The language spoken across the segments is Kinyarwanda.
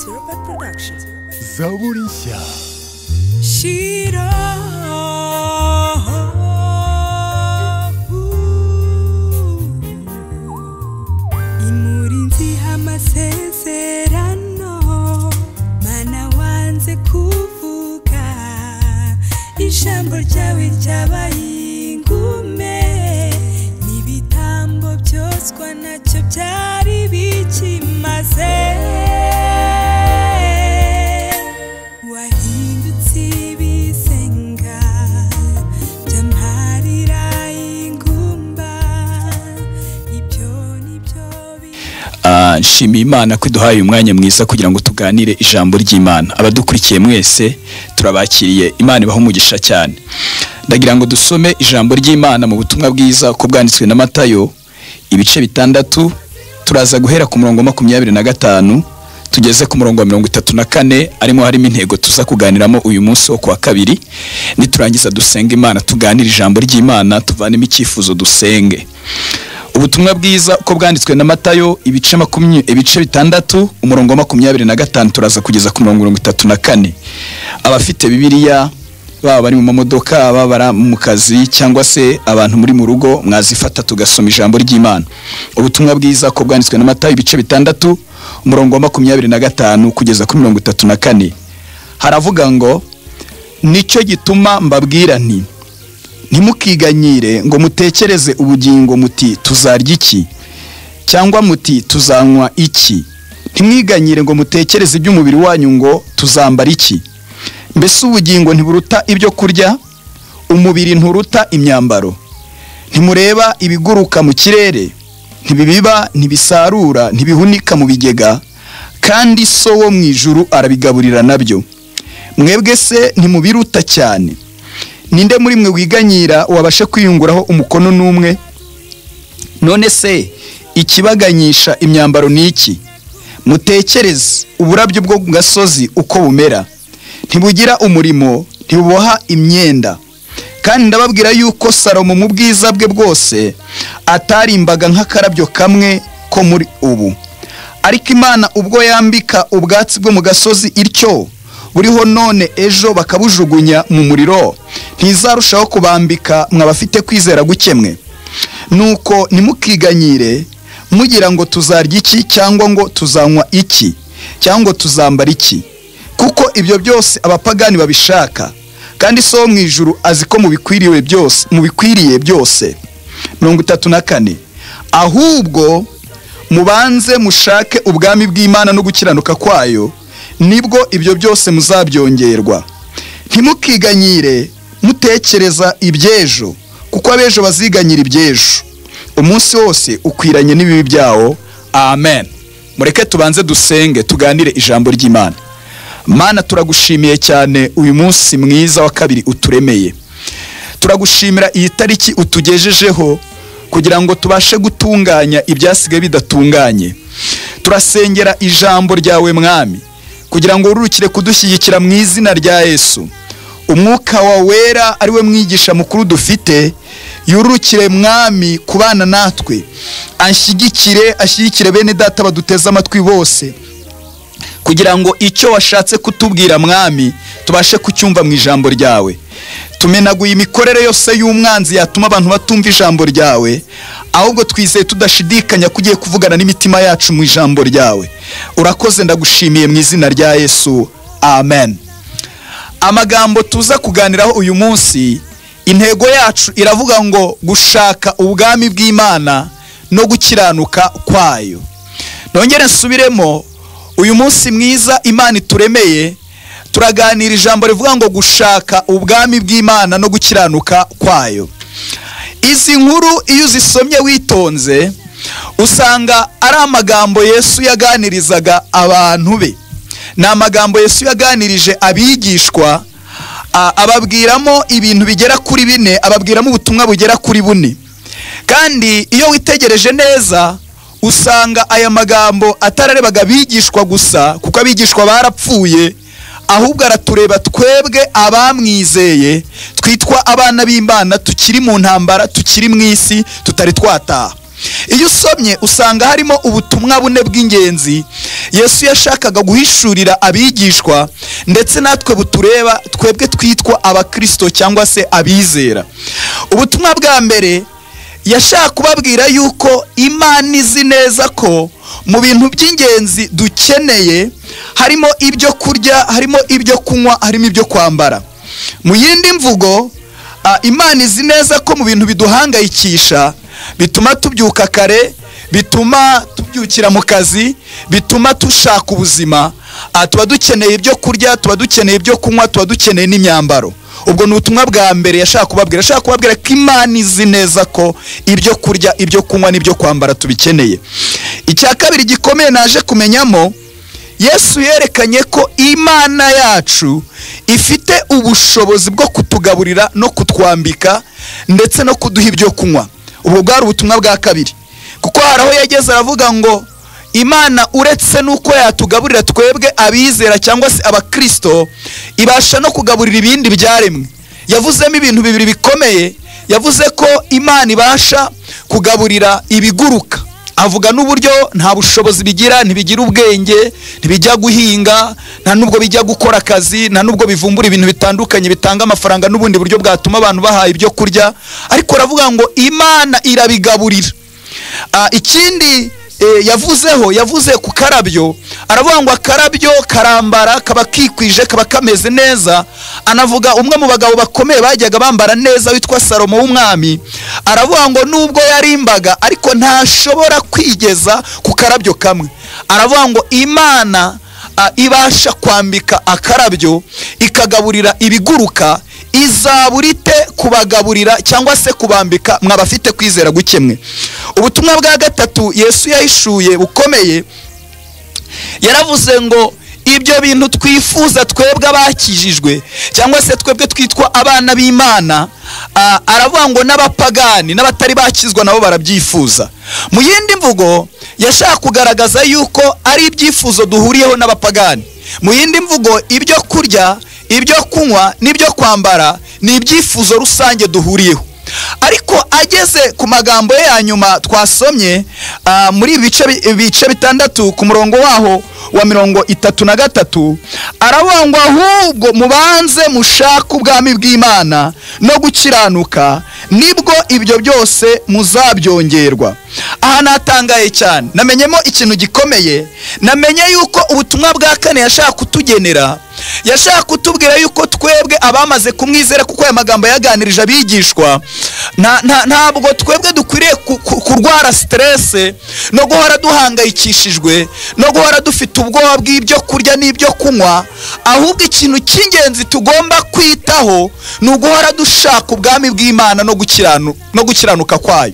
Zirpat Production. Zaurinsia. Shira. Imurinzi amasezerano mana wanze kuvuga ijambo ryawe ryabaye ingume n'ibitambo byoswa nacyo byari bikimaze wahindutse ibisenga byamparira ingumba ibyo ni byo bi- Ah, nshimiye imana ko iduhaye uyu mwanya mwiza kugira ngo tuganire ijambo ry'imana abadukurikiye mwese turabakiriye imana ibaha umugisha cyane ndagira ngo dusome ijambo ry'imana mu butumwa bwiza uko bwanditswe na matayo ibice bitandatu turaza guhera ku murongo wa makumyabiri na gatanu tugeze ku murongo wa mirongo itatu na kane arimo harimo intego tuza kuganiramo uyu munsi wo kuwa kabiri niturangiza dusenga imana tuganire ijambo ry'imana tuvanemo icyifuzo dusenge ubutumwa bwiza uko bwanditswe na matayo ibice makumya ibice bitandatu umurongo wa makumyabiri na gatanu turaza kugeza ku mirongo mirongo itatu na kane abafite bibiliya baba bari mu mamodoka baba bari mu kazi cyangwa se abantu muri mu rugo mwazifata tugasoma ijambo ry'imana ubutumwa bwiza uko bwanditswe na matayo ibice bitandatu umurongo wa makumyabiri na gatanu kugeza kuri mirongo itatu na kane haravuga ngo nicyo gituma mbabwira nti ntimukiganyire ngo mutekereze ubugingo muti tuzarya iki cyangwa muti tuzanywa iki ntimwiganyire ngo mutekereze iby'umubiri wanyu ngo tuzambara iki mbese ubugingo ntiburuta ibyo kurya umubiri nturuta imyambaro ntimureba ibiguruka mu kirere ntibibiba ntibisarura ntibihunika mu bigega kandi so wo mu ijuru arabigaburira nabyo mwebwe se ntimubiruta cyane ninde muri mwe wiganyira wabasha kwiyunguraho umukono n'umwe none se ikibaganyisha imyambaro ni iki mutekereze uburabyo bwo ku gasozi uko bumera ntibugira umurimo ntibuboha imyenda kandi ndababwira yuko salomo mu bwiza bwe bwose atarimbaga nk'akarabyo kamwe ko muri ubu ariko imana ubwo yambika ubwatsi bwo mu gasozi ityo buriho none ejo bakabujugunya mu muriro ntizarushaho kubambika mwabafite kwizera gukemwe nuko ntimukiganyire mugira ngo tuzarya iki cyangwa ngo tuzanywa iki cyangwa ngo tuzambara iki kuko ibyo byose abapagani babishaka kandi so wo mu ijuru azi ko mubikwiriye byose mubikwiriye byose mirongo itatu na kane ahubwo mubanze mushake ubwami bw'imana no gukiranuka kwayo nibwo ibyo byose muzabyongerwa ntimukiganyire mutekereza iby'ejo kuko ab'ejo baziganyira iby'ejo umunsi wose ukwiranye n'ibibi byawo amen mureke tubanze dusenge tuganire ijambo ry'imana mana turagushimiye cyane uyu munsi mwiza wa kabiri uturemeye turagushimira iyi tariki utugejejeho kugira ngo tubashe gutunganya ibyasigaye bidatunganye turasengera ijambo ryawe mwami kugira ngo urukire kudushyigikira mu izina rya yesu umwuka wa wera ari we mwigisha mukuru dufite yurukire mwami kubana natwe anshyigikire ashyigikire bene data baduteze amatwi bose kugira ngo icyo washatse kutubwira mwami tubashe kucyumva mu ijambo ryawe tumenaguye imikorere yose y'umwanzi yatuma abantu batumva ijambo ryawe ahubwo twizeye tudashidikanya ko ugiye kuvugana n'imitima yacu mu ijambo ryawe urakoze ndagushimiye mu izina rya yesu amen amagambo tuza kuganiraho uyu munsi intego yacu iravuga ngo gushaka ubwami bw'imana no gukiranuka kwayo nongere nsubiremo uyu munsi mwiza imana ituremeye turaganira ijambo rivuga ngo gushaka ubwami bw'imana no gukiranuka kwayo izi nkuru iyo uzisomye witonze usanga ari amagambo yesu yaganirizaga abantu be ni amagambo yesu yaganirije abigishwa a- ababwiramo ibintu bigera kuri bine ababwiramo ubutumwa bugera kuri bune kandi iyo witegereje neza usanga aya magambo atararebaga abigishwa gusa kuko abigishwa barapfuye ahubwo aratureba twebwe abamwizeye twitwa abana b'imana tukiri mu ntambara tukiri mu isi tutari twataha iyo usomye usanga harimo ubutumwa bune bw'ingenzi yesu yashakaga guhishurira abigishwa ndetse natwe butureba twebwe twitwa abakirisito cyangwa se abizera ubutumwa bwa mbere yashaka kubabwira yuko imana izi neza ko mu bintu by'ingenzi dukeneye harimo ibyo kurya harimo ibyo kunywa harimo ibyo kwambara mu yindi mvugo ah, imana izi neza ko mu bintu biduhangayikisha bituma tubyuka kare bituma tubyukira mu kazi bituma tushaka ubuzima ah, tuba dukeneye ibyo kurya tuba dukeneye ibyo kunywa tuba dukeneye n'imyambaro ubwo ni ubutumwa bwa mbere yashaka kubabwira ashaka kubabwira ko imana izi neza ko ibyo kurya ibyo kunywa n'ibyo kwambara tubikeneye icya kabiri gikomeye naje kumenyamo yesu yerekanye ko imana yacu ifite ubushobozi bwo kutugaburira no kutwambika ndetse no kuduha ibyo kunywa ubwo bwari ubutumwa bwa kabiri kuko hari aho yageze aravuga ngo imana uretse n'uko yatugaburira twebwe abizera cyangwa se abakirisito ibasha no kugaburira ibindi byaremwe yavuzemo ibintu bibiri bikomeye yavuze ko imana ibasha kugaburira ibiguruka avuga n'uburyo nta bushobozi bigira ntibigira ubwenge ntibijya guhinga nta nubwo bijya gukora akazi nta nubwo bivumbura ibintu bitandukanye bitanga amafaranga n'ubundi buryo bwatuma abantu bahaha ibyo kurya ariko aravuga ngo imana irabigaburira Ah, ikindi eh, yavuzeho yavuze ku karabyo aravuga ngo akarabyo karambara kaba kikwije kaba kameze neza anavuga umwe mu bagabo bakomeye bajyaga bambara neza witwa salomo w'umwami aravuga ngo nubwo yarimbaga ariko ntashobora kwigeza ku karabyo kamwe aravuga ngo imana ah, ibasha kwambika akarabyo ikagaburira ibiguruka izaburite kubagaburira cyangwa se kubambika mwabafite kwizera gukemwe ubutumwa bwa gatatu yesu yahishuye bukomeye yaravuze ngo ibyo bintu twifuza twebwe abakijijwe cyangwa se twebwe twitwa abana b'imana ah, aravuga ngo n'abapagani n'abatari bakizwa nabo barabyifuza mu yindi mvugo yashaka kugaragaza yuko ari ibyifuzo duhuriyeho n'abapagani mu yindi mvugo ibyo kurya ibyo kunywa n'ibyo kwambara ni ibyifuzo rusange duhuriyeho ariko ageze ku magambo ye ya nyuma twasomye ah, muri ibi bice bi- bice bitandatu ku murongo waho wa mirongo itatu na gatatu aravuga ngo ahubwo mubanze mushake ubwami bw'imana no gukiranuka nibwo ibyo byose muzabyongerwa aha natangaye cyane namenyemo ikintu gikomeye namenye yuko ubutumwa bwa kane yashaka kutugenera yashaka kutubwira yuko twebwe abamaze kumwizera kuko aya magambo yaganirije abigishwa nta- nta- ntabwo twebwe dukwiriye ku- ku- kurwara siterese no guhora duhangayikishijwe no guhora dufite ubwoba bw'ibyo kurya n'ibyo kunywa ahubwo ikintu cy'ingenzi tugomba kwitaho ni uguhora dushaka ubwami bw'imana no gukiranu- no gukiranuka kwayo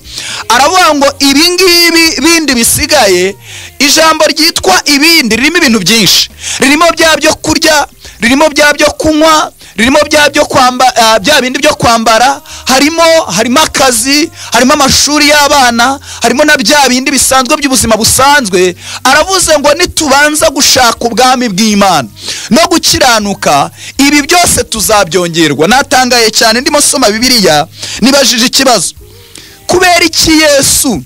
aravuga ngo ibi ngibi bindi bisigaye ijambo ryitwa ibindi ririmo ibintu byinshi ririmo bya byo kurya ririmo bya byo kunywa ririmo bya byo kwamba ah, bya bindi byo kwambara harimo harimo akazi harimo amashuri y'abana harimo na bya bindi bisanzwe by'ubuzima busanzwe aravuze ngo nitubanza gushaka ubwami bw'imana no gukiranuka ibi byose tuzabyongerwa natangaye cyane ndimo soma bibiliya nibajije ikibazo kubera iki yesu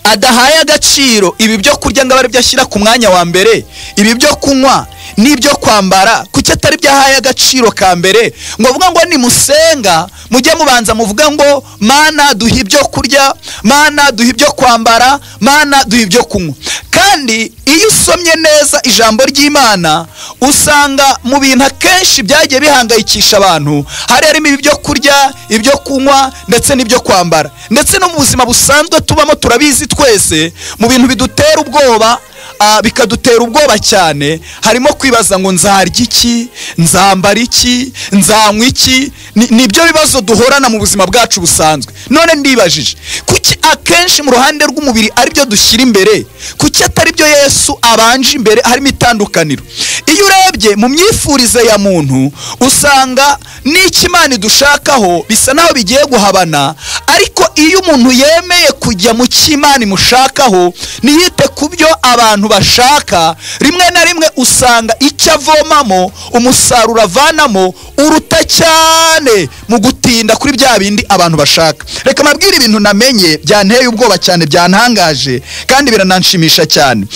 adahaye agaciro ibi byo kurya ngo abe aribyo ashyira ku mwanya wa mbere ibi byo kunywa n'ibyo kwambara kuki atari byo ahaye agaciro ka mbere ngo avuga ngo nimusenga mujye mubanza muvuga ngo mana duha ibyo kurya mana duha ibyo kwambara mana duha ibyo kunywa kandi iyo usomye neza ijambo ry'imana usanga mu bintu akenshi byagiye bihangayikisha abantu hari harimo ibyo kurya ibyo kunywa ndetse n'ibyo kwambara ndetse no mu buzima busanzwe tubamo turabizi twese mu bintu bidutera ubwoba ah, bikadutera ubwoba cyane harimo kwibaza ngo nzarya iki nzambara iki nzanywa iki Ni- nibyo bibazo duhorana mu buzima bwacu busanzwe none ndibajije kuki akenshi mu ruhande rw'umubiri aribyo dushyira imbere kuki atari byo yesu abanje imbere harimo itandukaniro iyo urebye mu myifurize ya muntu usanga n'icyo imana idushakaho bisa naho bigiye guhabana ariko iyo umuntu yemeye kujya mu cyo imana imushakaho ntiyite ku byo abantu abantu bashaka rimwe na rimwe usanga icyo avomamo umusaruro avanamo uruta cyane mu gutinda kuri bya bindi abantu bashaka reka mbabwire ibintu namenye byanteye ubwoba cyane byantangaje kandi birananshimisha cyane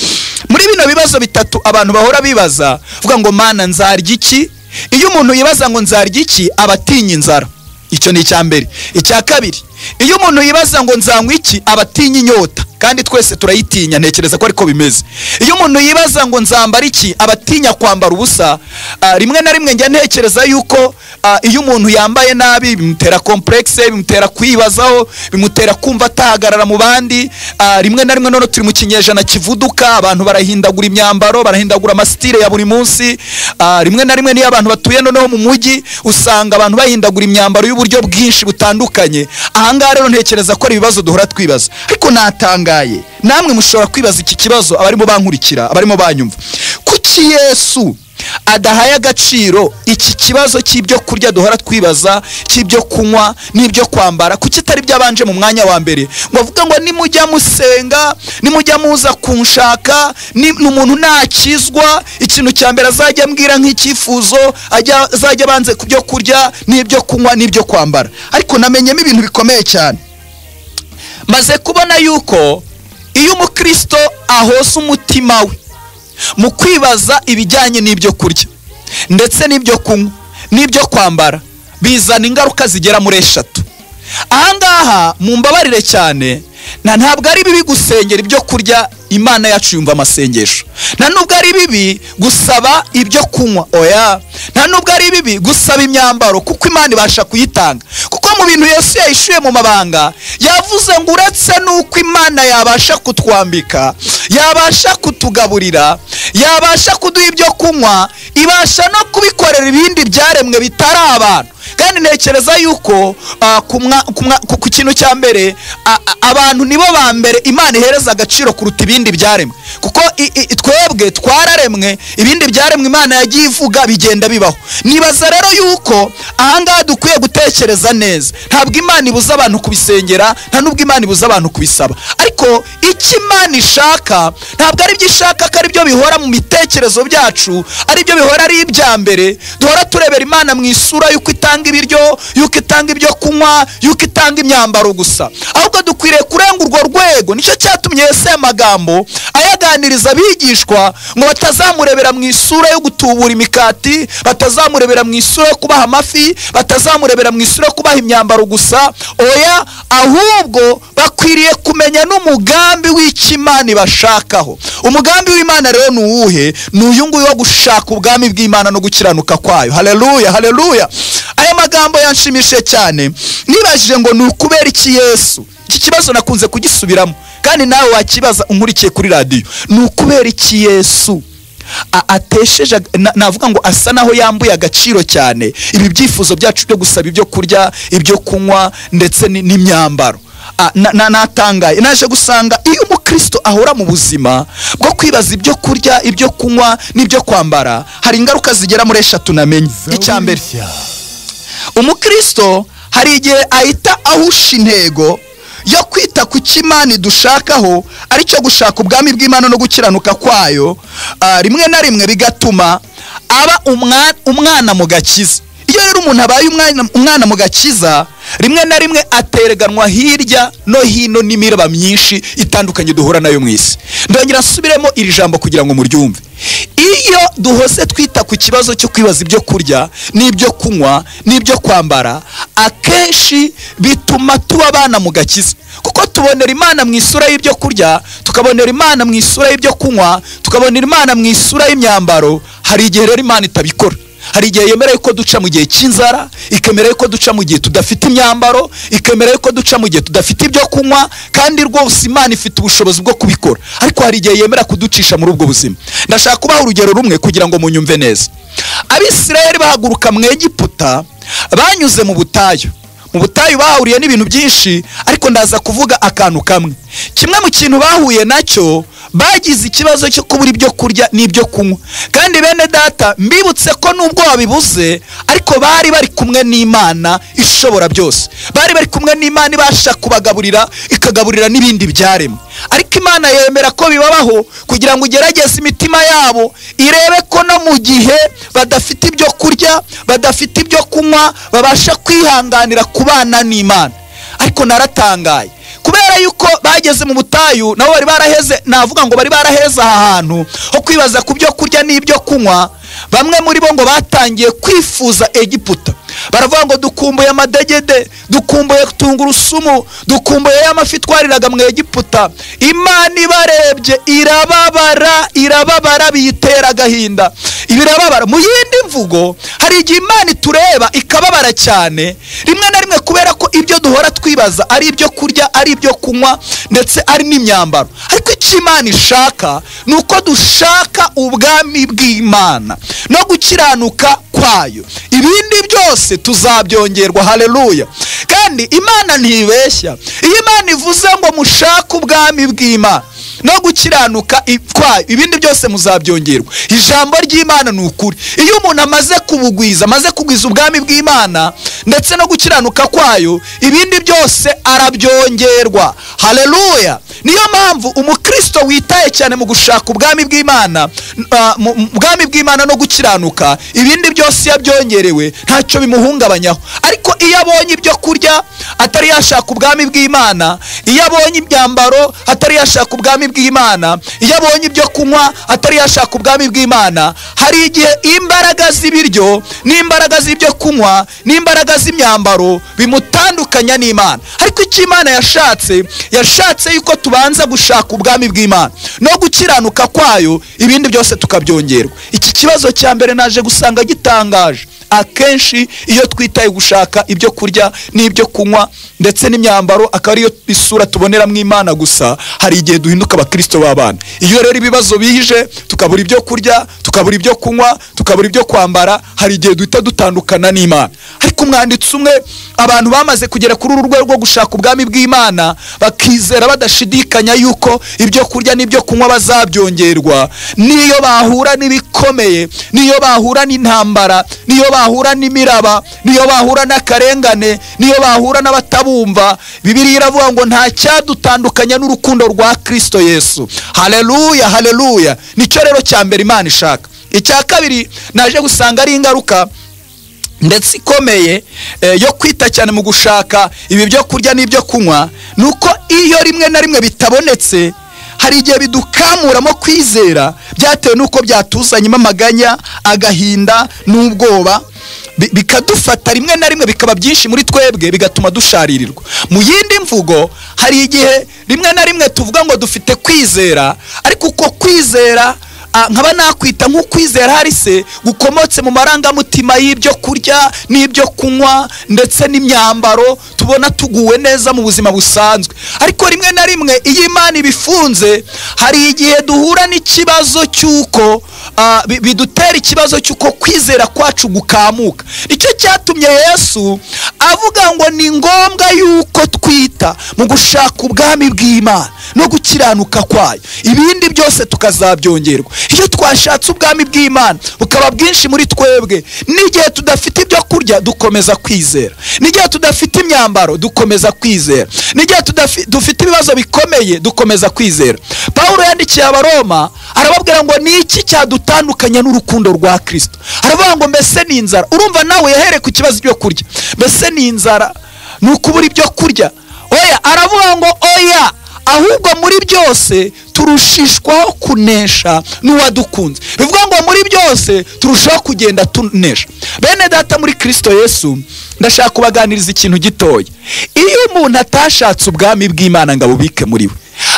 muri bino bibazo bitatu abantu bahora bibaza vuga ngo mana nzarya iki iyo umuntu yibaza ngo nzarya iki aba atinya inzara icyo ni icya mbere icya kabiri iyo umuntu yibaza ngo nzanywa iki aba atinya inyota kandi twese turayitinya ntekereza ko ariko bimeze iyo umuntu yibaza ngo nzambara iki aba atinya kwambara ubusa ah, rimwe na rimwe njya ntekereza yuko ah, iyo umuntu yambaye nabi bimutera kompurekise bimutera kwibazaho bimutera kumva atahagarara mu bandi ah, rimwe na rimwe noneho turi mu kinyejana kivuduka abantu barahindagura imyambaro barahindagura amasitire ya buri munsi ah, rimwe na rimwe niyo abantu batuye noneho mu mujyi usanga abantu bahindagura imyambaro y'uburyo bwinshi butandukanye ahangaha rero ntekereza ko ari ibibazo duhora twibaza ariko natangaye namwe mushobora kwibaza iki kibazo abarimo bankurikira abarimo banyumva kuki yesu adahaye agaciro iki kibazo cy'ibyo kurya duhora twibaza cy'ibyo kunywa n'ibyo kwambara kuki itari byabanje mu mwanya wa mbere ngo avuga ngo nimujya musenga nimujya muza kunshaka ni ni umuntu nakizwa ikintu cya mbere azajya ambwira nk'icyifuzo ajya- azajya abanze ku byo kurya n'ibyo kunywa n'ibyo kwambara ariko namenyemo ibintu bikomeye cyane maze kubona yuko iyo umukristo ahoza umutima we mu kwibaza ibijyanye n'ibyo kurya ndetse n'ibyo kunywa n'ibyo kwambara bizana ingaruka zigera muri eshatu ahangaha mumbabarire cyane na ntabwo ari bibi gusengera ibyo kurya imana yacu yumva amasengesho nta nubwo ari bibi gusaba ibyo kunywa oya nta nubwo ari bibi gusaba imyambaro kuko imana ibasha kuyitanga kuko mu bintu yesu yayishuye mu mabanga yavuze ngo uretse n'uko imana yabasha kutwambika yabasha kutugaburira yabasha kuduha ibyo kunywa ibasha no kubikorera ibindi byaremwe bitari abantu kandi ntekereza yuko ah, ku mwa- ku mwa- ku- ku kintu cya mbere a- a- abantu nibo ba mbere imana ihereza agaciro kuruta ibindi byaremwe kuko i- i- twebwe twararemwe ibindi byaremwe imana yagiye ivuga bigenda bibaho nibaza rero yuko ahangaha dukwiye gutekereza neza ntabwo imana ibuza abantu kubisengera nta nubwo imana ibuza abantu kubisaba ariko icyo imana ishaka ntabwo ari byo ishaka ko ari byo bihora mu mitekerezo byacu ari byo bihora ari ibya mbere duhora turebera imana mu isura y'uko itanga ibiryo y'uko itanga ibyo kunywa y'uko itanga imyambaro gusa ahubwo dukwiriye kurenga urwo rwego nicyo cyatumye yesu aya magambo ayaganiriza abigishwa ngo batazamurebera mu isura yo gutubura imikati batazamurebera mu isura yo kubaha amafi batazamurebera mu isura yo kubaha imyambaro gusa oya ahubwo bakwiriye kumenya n'umugambi w'icyo imana ibashakaho umugambi w'imana rero ni uwuhe ni uyu nguyu wo gushaka ubwami bw'imana no gukiranuka kwayo haleluya haleluya aya magambo yanshimishije cyane nibajije ngo ni ukubera iki yesu iki kibazo nakunze kugisubiramo kandi nawe wakibaza unkurikiye kuri radiyo ni ukubera iki yesu a- atesheje ag- na- navuga ngo asa naho yambuye agaciro cyane ibi byifuzo byacu byo gusaba ibyo kurya ibyo kunywa ndetse ni- n'imyambaro Ah, na- na- natangaye naje gusanga iyo umukristo ahora mu buzima bwo kwibaza ibyo kurya ibyo kunywa n'ibyo kwambara hari ingaruka zigera muri eshatu namenye icya mbere umukristo hari igihe ahita ahusha intego yo kwita ku cy'imana dushakaho ari cyo gushaka ubwami bw'imana no gukiranuka kwayo ah, rimwe na rimwe bigatuma aba umwa- umwana mu gakiza iyo rero umuntu abaye umwana- umwana mu gakiza rimwe na rimwe atereganwa hirya no hino n'imiraba myinshi itandukanye duhura nayo mu isi ndongera nsubiremo iri jambo kugira ngo muryumve iyo duhose twita ku kibazo cyo kwibaza ibyo kurya n'ibyo kunywa n'ibyo kwambara akenshi bituma tuba abana mu gakiza kuko tubonera imana mu isura y'ibyo kurya tukabonera imana mu isura y'ibyo kunywa tukabonera imana mu isura y'imyambaro hari igihe rero imana itabikora hari igihe yemera yuko duca mu gihe cy'inzara ikemera yuko duca mu gihe tudafite imyambaro ikemera yuko duca mu gihe tudafite ibyo kunywa kandi rwose imana ifite ubushobozi bwo kubikora ariko hari igihe yemera kuducisha muri ubwo buzima ndashaka kubaha urugero rumwe kugira ngo munyumve neza abisirayeli bahaguruka mu egiputa banyuze mu butayu mu butayu bahahuriye n'ibintu byinshi ariko ndaza kuvuga akantu kamwe kimwe mu kintu bahuye nacyo bagize ikibazo cyo kubura ibyo kurya n'ibyo kunywa kandi bene data mbibutse ko nubwo wabibuze ariko bari bari kumwe n'imana ishobora byose bari bari kumwe n'imana ibasha kubagaburira ikagaburira n'ibindi byaremwe ariko imana yemera ko bibabaho kugira ngo igerageze imitima yabo irebe ko no mu gihe badafite ibyo kurya badafite ibyo kunywa babasha kwihanganira kubana n'imana ariko naratangaye kubera yuko bageze mu butayu nabo bari baraheze navuga ngo bari baraheze aha hantu ho kwibaza ku byo kurya n'ibyo kunywa bamwe muri bo ngo batangiye kwifuza egiputa baravuga ngo dukumbuye amadegede dukumbuye tungurusumu dukumbuye ya mafi twariraga mu egiputa imana ibarebye irababara irababara biyitera agahinda ibirababara mu yindi mvugo hari igihe imana itureba ikababara cyane rimwe na rimwe kubera ko ibyo duhora twibaza ari ibyo kurya ari ibyo kunywa ndetse ari n'imyambaro ariko icyo imana ishaka ni uko dushaka ubwami bw'imana no gukiranuka kwayo ibindi byose tuzabyongerwa haleluya kandi imana ntibeshya iyo imana ivuze ngo mushake ubwami bw'imana no gukiranuka i- kwayo ibindi byose muzabyongerwa ijambo ry'imana ni ukuri iyo umuntu amaze kubugwiza amaze kugwiza ubwami bw'imana ndetse no gukiranuka kwayo ibindi byose arabyongerwa haleluya niyo mpamvu umukristo witaye cyane mu gushaka ubwami bw'imana ah, mu- mu- ubwami bw'imana no gukiranuka ibindi byose iyo abyongerewe ntacyo bimuhungabanyaho ariko iyo abonye ibyo kurya atari yashaka ubwami bw'imana iyo abonye imyambaro atari yashaka ubwami bw'imana iyo abonye ibyo kunywa atari yashaka ubwami bw'imana hari igihe imbaraga z'ibiryo n'imbaraga z'ibyo kunywa n'imbaraga z'imyambaro bimutandukanya n'imana ariko icyo imana yashatse yashatse yuko tubanza gushaka ubwami bw'imana no gukiranuka kwayo ibindi byose tukabyongerwa iki kibazo cya mbere naje gusanga gitangaje akenshi iyo twitaye gushaka ibyo kurya n'ibyo kunywa ndetse n'imyambaro akaba ariyo isura tuboneramo imana gusa hari igihe duhinduka abakristo b'abana iyo rero ibibazo bije tukabura ibyo kurya tukabura ibyo kunywa tukabura ibyo kwambara hari igihe duhita dutandukana n'imana ariko umwanditsi umwe abantu bamaze kugera kuri uru rwego rwo gushaka ubwami bw'imana bakizera badashidikanya yuko ibyo kurya n'ibyo kunywa bazabyongerwa niyo bahura n'ibikomeye niyo bahura n'intambara niyo bahura n'imiraba niyo bahura n'akarengane niyo bahura n'abatabumva bibiriya iravuga ngo nta cyadutandukanya n'urukundo rwa kristo yesu haleluya haleluya nicyo rero cya mbere imana ishaka icya kabiri naje gusanga ari ingaruka ndetse ikomeye eh, yo kwita cyane mu gushaka ibi byo kurya n'ibyo kunywa ni uko iyo rimwe na rimwe bitabonetse hari igihe bidukamuramo kwizera byatewe n'uko byatuzanyemo amaganya agahinda n'ubwoba bi- bikadufata rimwe na rimwe bikaba byinshi muri twebwe bigatuma dusharirirwa mu yindi mvugo hari igihe rimwe na rimwe tuvuga ngo dufite kwizera ariko uko kwizera Ah, nkaba nakwita nk'ukwizera hari se gukomotse mu marangamutima y'ibyo kurya n'ibyo kunywa ndetse n'imyambaro tubona tuguwe neza mu buzima busanzwe ariko rimwe na rimwe iyo imana ibifunze hari igihe duhura n'ikibazo cy'uko ah, bi- bidutera ikibazo cy'uko kwizera kwacu gukamuka nicyo cyatumye yesu avuga ngo ni ngombwa yuko twita mu gushaka ubwami bw'imana no gukiranuka kwayo ibindi byose tukazabyongerwa iyo twashatse ubwami bw'imana bukaba bwinshi muri twebwe n'igihe tudafite ibyo kurya dukomeza kwizera n'igihe tudafite imyambaro dukomeza kwizera n'igihe tudafi- dufite ibibazo bikomeye dukomeza kwizera pawulo yandikiye abaroma arababwira ngo ni iki cyadutandukanya n'urukundo rwa kirisito aravuga ngo mbese ni inzara urumva nawe yahereye ku kibazo cyo kurya mbese ni inzara ni ukubura ibyo kurya oya aravuga ngo oya ahubwo muri byose turushishwaho kunesha n'uwadukunze bivuga ngo muri byose turushaho kugenda tunesha bene data muri kirisito yesu ndashaka kubaganiriza ikintu gitoya iyo umuntu atashatse ubwami bw'imana ngo abubike muri we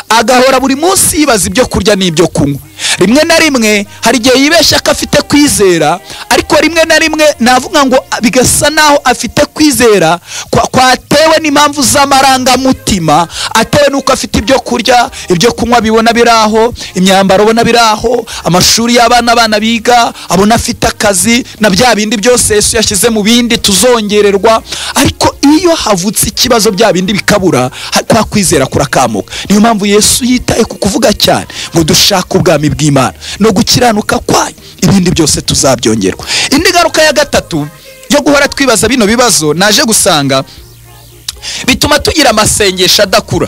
agahora buri munsi yibaza ibyo kurya n'ibyo kunywa rimwe na rimwe hari igihe yibeshya ko afite kwizera ariko rimwe na rimwe navuga ngo bigasa naho afite kwizera kwa- kwatewe n'impamvu z'amarangamutima atewe n'uko afite ibyo kurya ibyo kunywa bibona biri aho imyambaro ubona biri aho amashuri y'abana abana biga abona afite akazi na bya bindi byose yesu yashyize mu bindi tuzongererwa ariko iyo havutse ikibazo bya bindi bikabura ha- kwa kwizera kurakamuka niyo mpamvu yesu yitaye ku kuvuga cyane ngo dushake ubwami bw'imana no gukiranuka kwayo ibindi byose tuzabyongerwa indi ngaruka ya gatatu yo guhora twibaza bino bibazo naje gusanga bituma tugira amasengesho adakura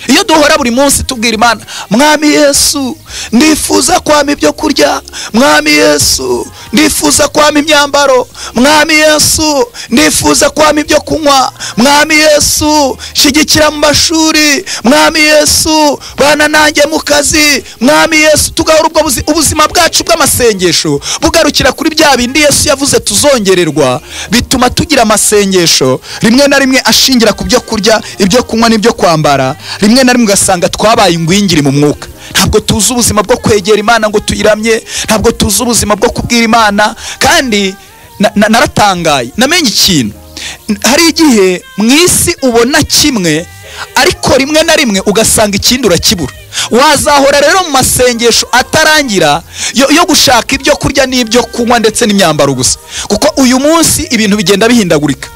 iyo duhora buri munsi tubwira imana mwami yesu ndifuza kwama ibyo kurya mwami yesu ndifuza kwama imyambaro mwami yesu ndifuza kwama ibyo kunywa mwami yesu shyigikira mu mashuri mwami yesu bana nanjye mu kazi mwami yesu tugahora ubwo buzi- ubuzima bwacu bw'amasengesho bugarukira kuri bya bindi yesu yavuze tuzongererwa bituma tugira amasengesho rimwe na rimwe ashingira ku byo kurya ibyo kunywa n'ibyo kwambara rimwe na rimwe ugasanga twabaye ingwingiri mu mwuka ntabwo tuzi ubuzima bwo kwegera imana ngo tuyiramye ntabwo tuzi ubuzima bwo kubwira imana kandi na- na- naratangaye namenye ikintu N- hari igihe mu isi ubona kimwe ariko rimwe na rimwe ugasanga ikindi urakibura wazahora rero mu masengesho atarangira yo, yo gushaka ibyo kurya n'ibyo kunywa ndetse n'imyambaro gusa kuko uyu munsi ibintu bigenda bihindagurika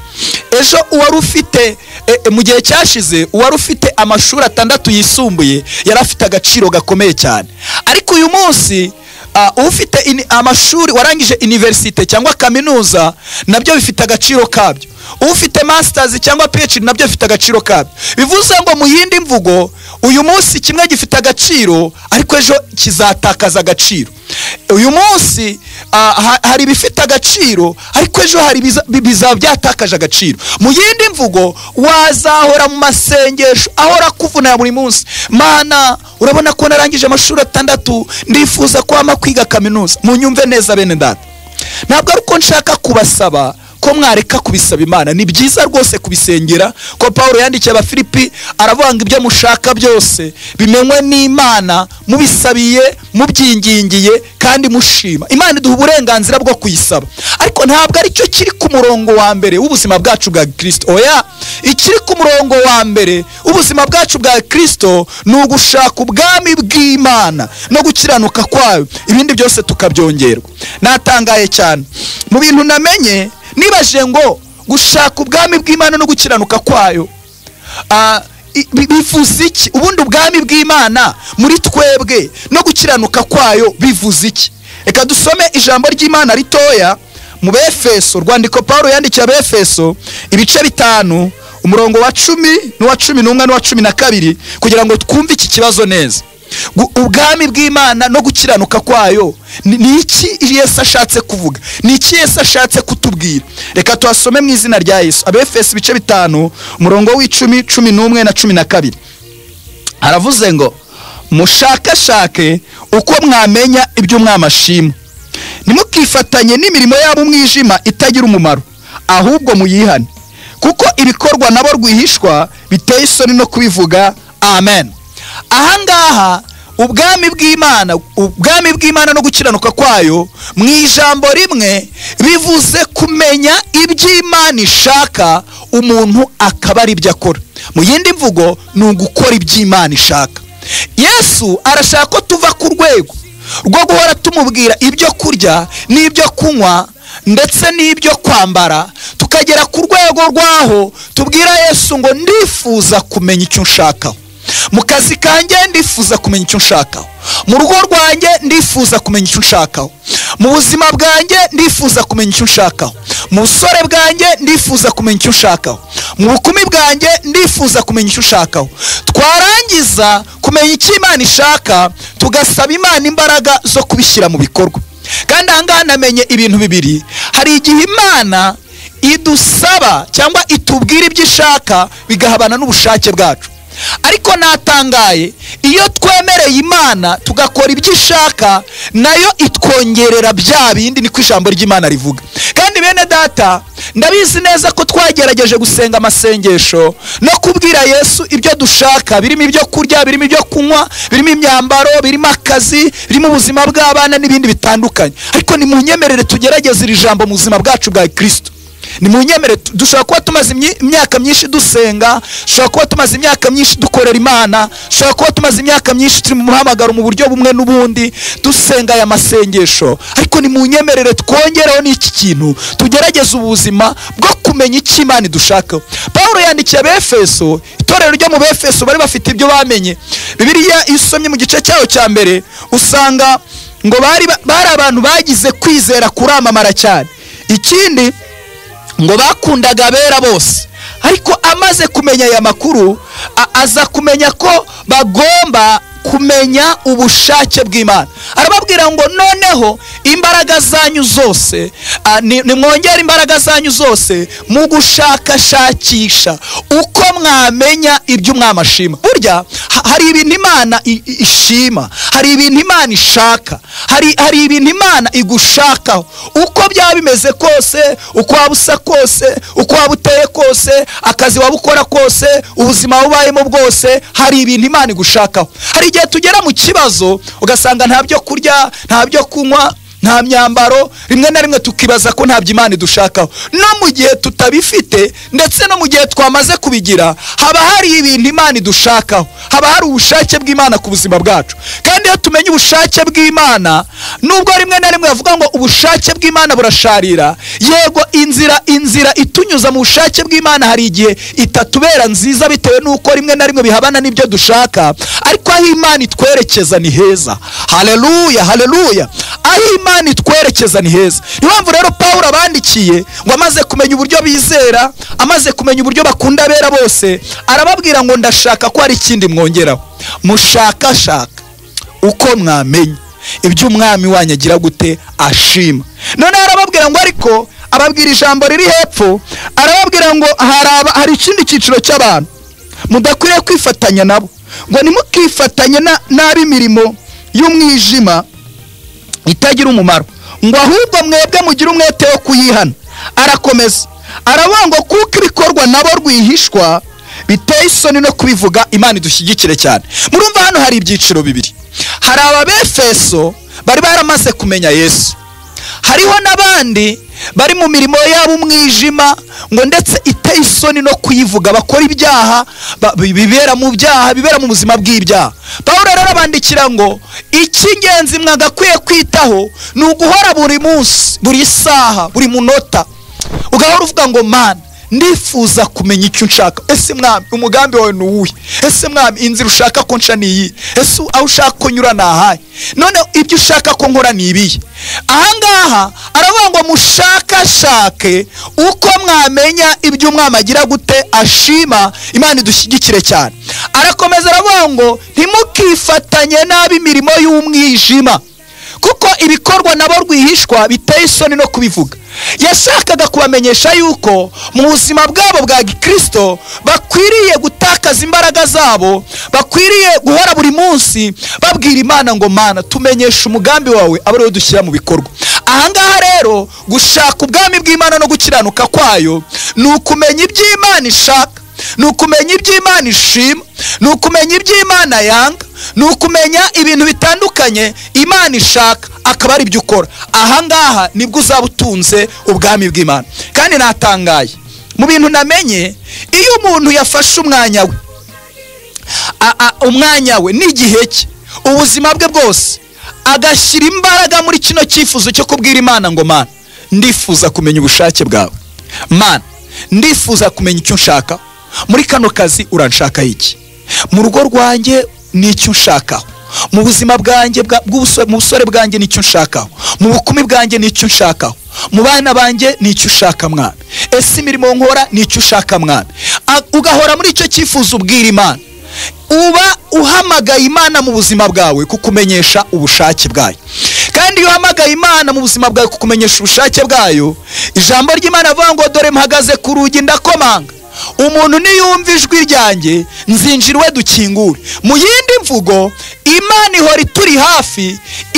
ejo uwari ufite e, e, mu gihe cyashize uwari ufite amashuri atandatu yisumbuye yari afite agaciro gakomeye cyane ariko uyu munsi ah, ufite ini- amashuri warangije iniverisite cyangwa kaminuza nabyo bifite agaciro kabyo ufite masitazi cyangwa phd nabyo bifite agaciro kabyo bivuze ngo mu yindi mvugo uyu munsi kimwe gifite agaciro ariko ejo kizatakaza agaciro uyu munsi ah, ha- hari ibifite agaciro ariko ejo hari ibiza- bi- bizaba byatakaje agaciro mu yindi mvugo wazahora mu masengesho ahora akuvunira buri munsi mana urabona ko narangije amashuri atandatu ndifuza kwama kwiga kaminuza munyumve neza bene data ntabwo ari uko nshaka kubasaba ko mwareka kubisaba imana ni byiza rwose kubisengera ko paul yandikiye abafilipi aravuga ngo ibyo mushaka byose bimenywe n'imana mubisabiye mubyingingiye kandi mushima imana iduha uburenganzira bwo kuyisaba ariko ntabwo ari cyo kiri ku murongo wa mbere w'ubuzima bwacu bwa kirisito oya ikiri ku murongo wa mbere w'ubuzima bwacu bwa kirisito ni ugushaka ubwami bw'imana no gukiranuka kwayo ibindi byose tukabyongerwa natangaye cyane mu bintu namenye nibajije ngo gushaka ubwami bw'imana no gukiranuka kwayo ah, i- bi- bivuze iki ubundi ubwami bw'imana muri twebwe no gukiranuka kwayo bivuze iki reka dusome ijambo ry'imana ritoya mu befeso rwandiko paul yandikiye abefeso ibice bitanu umurongo wa cumi n'uwa cumi n'umwe n'uwa cumi na kabiri kugira ngo twumve iki kibazo neza Gu- ubwami bw'imana no gukiranuka kwayo ni ni iki yesu ashatse kuvuga ni iki yesu ashatse kutubwira reka tuhasome mu izina rya yesu abefesi ibice bitanu umurongo w'icumi cumi n'umwe na cumi na kabiri aravuze ngo mushakashake uko mwamenya ibyo mwamashima ntimukifatanye n'imirimo yabo umwijima itagira umumaro ahubwo muyihane kuko ibikorwa nabo rwihishwa biteye isoni no kubivuga amen ahangaha ubwami bw'imana ubwami bw'imana no gukiranuka kwayo mu ijambo rimwe bivuze kumenya iby'imana ishaka umuntu akaba ari ibyo akora mu yindi mvugo ni ugukora iby'imana ishaka yesu arashaka ko tuva ku rwego rwo guhora tumubwira ibyo kurya n'ibyo kunywa ndetse n'ibyo kwambara tukagera ku rwego rw'aho tubwira yesu ngo ndifuza kumenya icyo unshakaho mu kazi kanjye ndifuza kumenya icyo unshakaho mu rugo rwanjye ndifuza kumenya icyo unshakaho mu buzima bwanjye ndifuza kumenya icyo unshakaho mu busore bwanjye ndifuza kumenya icyo unshakaho mu bukumi bwanjye ndifuza kumenya icyo unshakaho twarangiza kumenya icyo imana ishaka tugasaba imana imbaraga zo kubishyira mu bikorwa kandi ahangaha namenye ibintu bibiri hari igihe imana idusaba cyangwa itubwira ibyo ishaka bigahabana n'ubushake bwacu ariko natangaye iyo twemereye imana tugakora ibyo ishaka nayo itwongerera bya bindi niko ijambo ry'imana rivuga kandi bene bene data ndabizi neza ko twagerageje gusenga amasengesho no kubwira yesu ibyo dushaka birimo ibyo kurya birimo ibyo kunywa birimo imyambaro birimo akazi birimo ubuzima bw'abana n'ibindi bitandukanye ariko nimunyemerere tugerageze iri jambo mu buzima bwacu bwa kirisito ni mu nyemere tu- dushobora kuba tumaze imyi- imyaka myinshi dusenga dushobora kuba tumaze imyaka myinshi dukorera imana dushobora kuba tumaze imyaka myinshi turi mu muhamagaro mu buryo bumwe n'ubundi dusenga aya masengesho ariko ni mu nyemerere twongereho n'iki kintu tugerageze ubuzima bwo kumenya icyo imana idushakaho paul yandikiye abefeso itorero ryo mu befeso bari bafite ibyo bamenye bibiliya iyo usomye mu gice cyayo cya mbere usanga ngo bari ba- bari abantu bagize kwizera kuramamara cyane ikindi ngo bakundaga abera bose ariko amaze kumenya aya makuru a- aza kumenya ko bagomba kumenya ubushake bw'imana arababwira ngo noneho imbaraga zanyu zose a, ni- nimwongere imbaraga zanyu zose mu gushakashakisha uko mwamenya ibyo umwami ashima burya ha- hari ibintu imana i- i- ishima hari ibintu imana ishaka hari, hari ibintu imana igushakaho uko byaba bimeze kose uko waba usa kose uko waba uteye kose akazi waba ukora kose ubuzima waba ubayemo bwose hari ibintu imana igushakaho hari igihe tugera mu kibazo ugasanga nta byo kurya nta byo kunywa nta myambaro rimwe na rimwe tukibaza ko ntabyo imana idushakaho no mu gihe tutabifite ndetse no mu gihe twamaze kubigira haba hari ibintu imana idushakaho haba hari ubushake bw'imana ku buzima bwacu kandi iyo tumenye ubushake bw'imana nubwo rimwe na rimwe bavuga ngo ubushake bw'imana burasharira yego inzira inzira itunyuza mu bushake bw'imana hari igihe itatubera nziza bitewe n'uko rimwe na rimwe bihabana n'ibyo dushaka ariko aho imana itwerekeza ni heza haleluya haleluya aho imana itwerekeza ni heza niyo mpamvu rero paul abandikiye ngo amaze kumenya uburyo bizera amaze kumenya uburyo bakunda abera bose arababwira ngo ndashaka ko hari ikindi mwongeraho mushakashaka uko mwamenya ibyo umwami wanyu agira gute ashima noneho arababwira ngo ariko ababwira ijambo riri hepfo arababwira ngo hari aba- hari ikindi cyiciro cy'abantu mudakwiriye kwifatanya nabo ngo ntimukifatanye na- n'ab'imirimo y'umwijima itagira umumaro ngo ahubwo mwebwe mugire umwete wo kuyihana arakomeza aravuga ngo kuko ibikorwa nabo rwihishwa biteye isoni no kubivuga imana idushyigikire cyane murumva hano hari ibyiciro bibiri hari ababefeso bari baramaze kumenya yesu hariho n'abandi bari mu mirimo yabo umwijima ngo ndetse iteye isoni no kuyivuga bakora ibyaha ba- bi- bibera mu byaha bibera mu buzima bw'ibyaha paul rero abandikira ngo icy'ingenzi mwagakwiye kwitaho ni uguhora buri munsi buri saha buri munota ugahora uvuga ngo mana ndifuza kumenya icyo nshaka ese mwami umugambi wawe ni uwuhe ese mwami inzira ushaka ko nca ni iyi ese aho ushaka ko nyura ni ahahe none ibyo ushaka ko nkora ni ibihe ahangaha aravuga ngo mushakashake uko mwamenya ibyo umwami agira gute ashima imana idushyigikire cyane arakomeza aravuga ngo ntimukifatanye n'ab'imirimo y'umwijima kuko ibikorwa nabo rwihishwa biteye isoni no kubivuga yashakaga kubamenyesha yuko mu buzima bwabo bwa gikristo bakwiriye gutakaza imbaraga zabo bakwiriye guhora buri munsi babwira imana ngo mana tumenyeshe umugambi wawe aba ariwo dushyira mu bikorwa ahangaha rero gushaka ubwami bw'imana no gukiranuka kwayo ni ukumenya ibyo imana ishaka ni ukumenya ibyo imana ishima ni ukumenya ibyo imana yanga ni ukumenya ibintu bitandukanye imana ishaka akaba ari ibyo ukora ahangaha nibwo uzaba utunze ubwami bw'imana kandi natangaye mu bintu namenye iyo umuntu yafashe umwanya we a- a- umwanya we n'igihe cye ubuzima bwe bwose agashyira imbaraga muri kino cyifuzo cyo kubwira imana ngo mana ndifuza kumenya ubushake bwawe mana ndifuza kumenya icyo nshaka muri kano kazi uranshakaho iki mu rugo rwanjye ni icyo nshakaho mu buzima bwanjye bwa- bw'ubuso- mu busore bwanjye ni icyo nshakaho mu bukumi bwanjye ni icyo nshakaho mu bana banjye ni icyo ushaka mwami ese imirimo nkora ni icyo ushaka mwami A- ugahora muri icyo cyifuzo ubwira imana uba uhamagaye imana mu buzima bwawe kukumenyesha ubushake bwayo kandi iyo uhamagaye imana mu buzima bwawe kukumenyesha ubushake bwayo ijambo ry'imana rivuga ngo dore mpagaze ku rugi ndakomanga umuntu niyumva ijwi ryanjye nzinjira iwe dukingure mu yindi mvugo imana ihora ituri hafi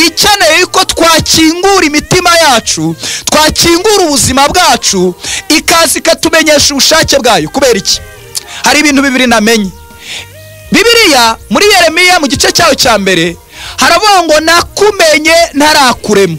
ikeneye ko twakingura imitima yacu twakingura ubuzima bwacu ikaza ikatumenyesha ubushake bwayo kubera iki hari ibintu bibiri namenye bibiriya muri yeremiya mu gice cyayo cya mbere haravuga ngo nakumenye ntarakurema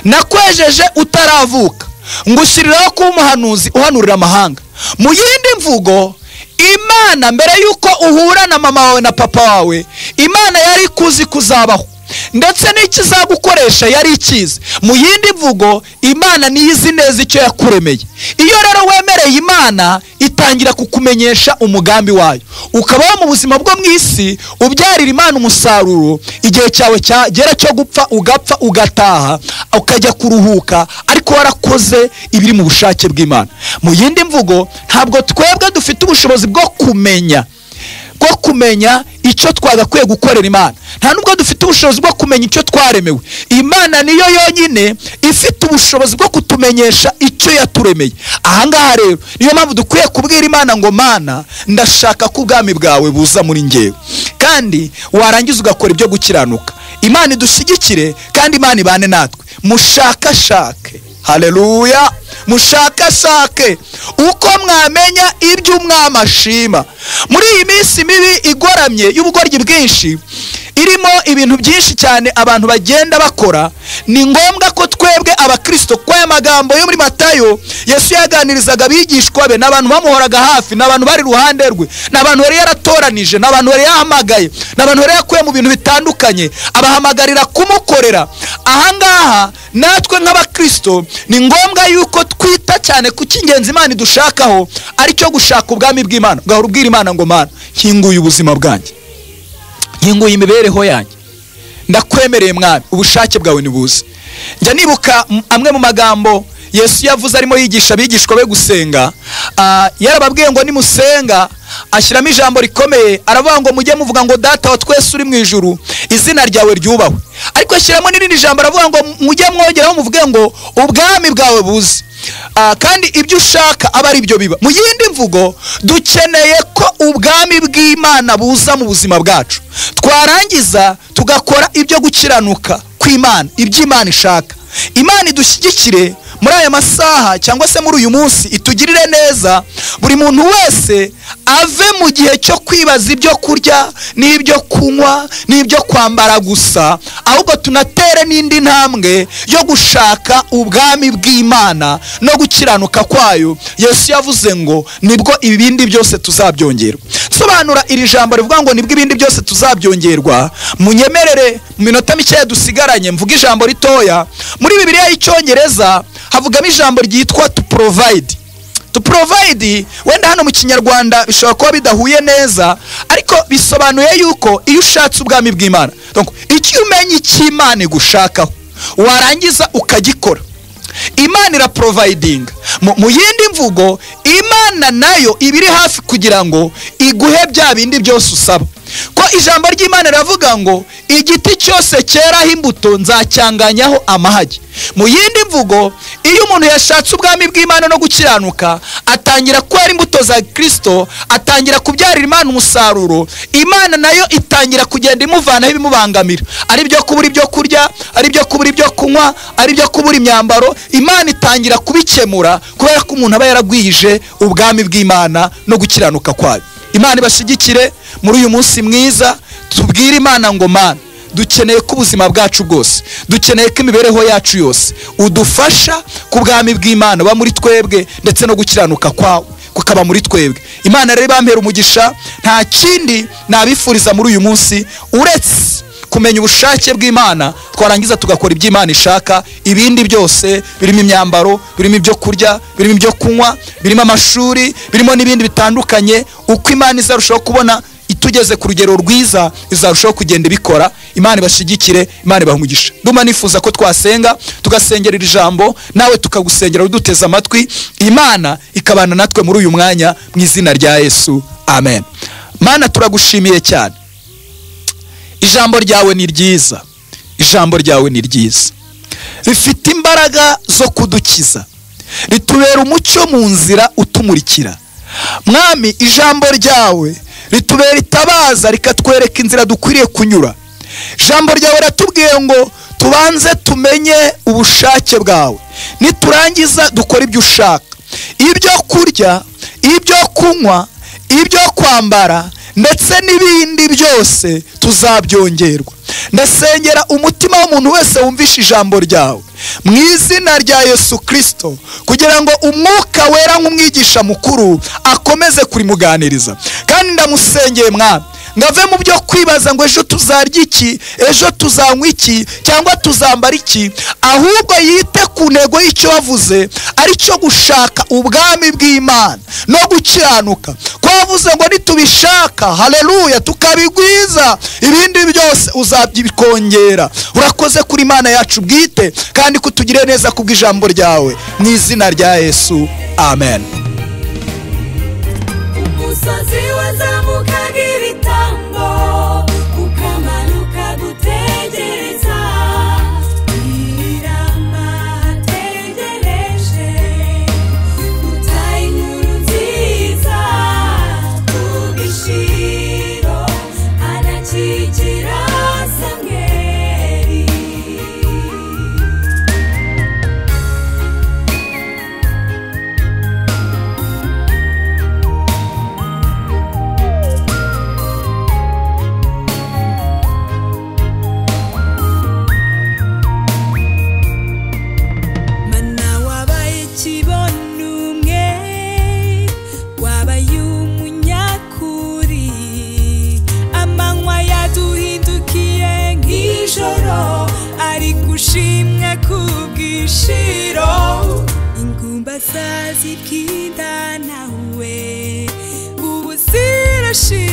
nakwejeje utaravuka ngushyiriraho kuba umuhanuzi uhanurira amahanga mu yindi mvugo imana mbere y'uko uhura na mama wawe na papa wawe imana yari kuzi kuzabaho ndetse n'ikizagukoresha yari ikizi mu yindi mvugo imana niyo izi neza icyo yakuremeye iyo rero wemereye imana itangira kukumenyesha umugambi wayo ukabaho mu buzima bwo mu isi ubyarira imana umusaruro igihe cyawe cyagera cyo gupfa ugapfa ugataha ukajya kuruhuka ariko warakoze ibiri mu bushake bw'imana mu yindi mvugo ntabwo twebwe dufite ubushobozi bwo kumenya bwo kumenya icyo twagakwiye gukorera imana nta nubwo dufite ubushobozi bwo kumenya icyo twaremewe imana niyo yonyine ifite ubushobozi bwo kutumenyesha icyo yaturemeye ahangaha rero niyo mpamvu dukwiye kubwira imana ngo mana ndashaka ko ubwami bwawe buza muri ngewe kandi warangiza ugakora ibyo gukiranuka imana idushyigikire kandi imana ibane natwe mushakashake hareruya mushakashake uko mwamenya ibyo umwami ashima muri iyi minsi mibi igoramye y'ubugoryi bwinshi irimo ibintu byinshi cyane abantu bagenda bakora ni ngombwa ko twebwe abakristo kwa aya magambo yo muri matayo yesu yaganirizaga abigishwa be n'abantu bamuhoraga hafi n'abantu bari iruhande rwe n'abantu yari yaratoranije n'abantu yari yahamagaye n'abantu yari yakuye mu bintu bitandukanye abahamagarira kumukorera ahangaha natwe nk'abakristo ni ngombwa yuko twita cyane ku cy'ingenzi imana idushakaho aricyo gushaka ubwami bw'imana ugahora ubwira imana ngo mana nkinguye ubuzima bwanjye nkinguye imibereho yanjye ndakwemereye mwami ubushake bwawe ntibuze njya nibuka m- amwe mu magambo yesu yavuze arimo yigisha abigishwa be gusenga Ah, yarababwiye ngo nimusenga ashyiramo ijambo rikomeye aravuga ngo mujye muvuga ngo data wa twese uri mu ijuru izina ryawe ryubahwe ariko ashyiramo n'irindi jambo aravuga ngo mujye mwongeraho muvuge ngo ubwami bwawe buze Ah, kandi ibyo ushaka aba ari byo biba mu yindi mvugo dukeneye ko ubwami bw'imana buza mu buzima bwacu twarangiza tugakora ibyo gukiranuka kw'imana ibyo imana ishaka imana idushyigikire muri aya masaha cyangwa se muri uyu munsi itugirire neza buri muntu wese ave mu gihe cyo kwibaza ibyo kurya n'ibyo kunywa n'ibyo kwambara gusa ahubwo tunatere n'indi ntambwe yo gushaka ubwami bw'imana no gukiranuka kwayo yesu yavuze ngo nibwo ibindi byose tuzabyongerwa sobanura iri jambo rivuga ngo nibwo ibindi byose tuzabyongerwa munyemerere mu minota mikeya dusigaranye mvuge ijambo ritoya muri bibiliya y'icyongereza havugamo ijambo ryitwa to provide to provide wenda hano mu kinyarwanda bishobora kuba bidahuye neza ariko bisobanuye yuko iyo ushatse ubwami bw'imana Donc, icyo umenya icy'imana igushakaho warangiza ukagikora imana iraporovayidinga mu mu yindi mvugo imana nayo iba iri hafi kugira ngo iguhe bya bindi byose usaba ko ijambo ry'imana riravuga ngo igiti cyose cyeraho imbuto nzacyanganyaho amahagi mu yindi mvugo iyo umuntu yashatse ubwami bw'imana no gukiranuka atangira kwera imbuto za kirisito atangira kubyarira imana umusaruro imana nayo itangira kugenda imuvanaho ibimubangamira ari byo kubura ibyo kurya ari byo kubura ibyo kunywa ari byo kubura imyambaro imana itangira kubikemura kubera ko umuntu aba yaragwije ubwami bw'imana no gukiranuka kwayo imana ibashyigikire muri uyu munsi mwiza tubwire imana ngo mana dukeneye ko ubuzima bwacu bwose dukeneye ko imibereho yacu yose udufasha ku bwami bw'imana buba muri twebwe ndetse no gukiranuka kwawe kukaba muri twebwe imana rero ibampera umugisha nta kindi nabifuriza muri uyu munsi uretse kumenya ubushake bw'imana twarangiza tugakora ibyo imana ishaka ibindi byose birimo imyambaro birimo ibyo kurya birimo ibyo kunywa birimo amashuri birimo n'ibindi bitandukanye uko imana izarushaho kubona itugeze ku rugero rwiza izarushaho kugenda ibikora imana ibashyigikire imana ibaha umugisha nduma nifuza ko twasenga tugasengera iri jambo nawe tukagusengera uduteze amatwi imana ikabana natwe muri uyu mwanya mu izina rya yesu amen mana turagushimiye cyane ijambo ryawe ni ryiza ijambo ryawe ni ryiza rifite imbaraga zo kudukiza ritubera umucyo mu nzira utumurikira mwami ijambo ryawe ritubera itabaza rikatwereka inzira dukwiriye kunyura ijambo ryawe ratubwiye ngo tubanze tumenye ubushake bwawe niturangiza dukore ibyo ushaka ibyo kurya ibyo kunywa ibyo kwambara ndetse n'ibindi byose tuzabyongerwa ndasengera umutima w'umuntu wese wumvishe ijambo ryawe mu izina rya yesu kirisito kugira ngo umwuka wera nk'umwigisha mukuru akomeze kurimuganiriza kandi ndamusengeye mwami ngave mu byo kwibaza ngo ejo tuzarya iki ejo tuzanywa iki cyangwa tuzambara iki ahubwo yite ku ntego y'icyo wavuze ari cyo gushaka ubwami bw'imana no gukiranuka ko wavuze ngo nitubishaka haleluya tukabigwiza ibindi byose uzabyikongera urakoze kuri imana yacu bwite kandi kutugire neza kubw'ijambo ryawe mu izina rya yesu amen umusozi wazamukaga ibitambo ukamanuka gutegereza irama tegereje utaha inkuru nziza kubishiro anakikira samweri mana wabaye ikibono umwe wabaye umunyakuri amanywa yaduhindukiye nk'ijoro ari gushimwa ku bwishiro ingumba zazikindanawe ubu zirashira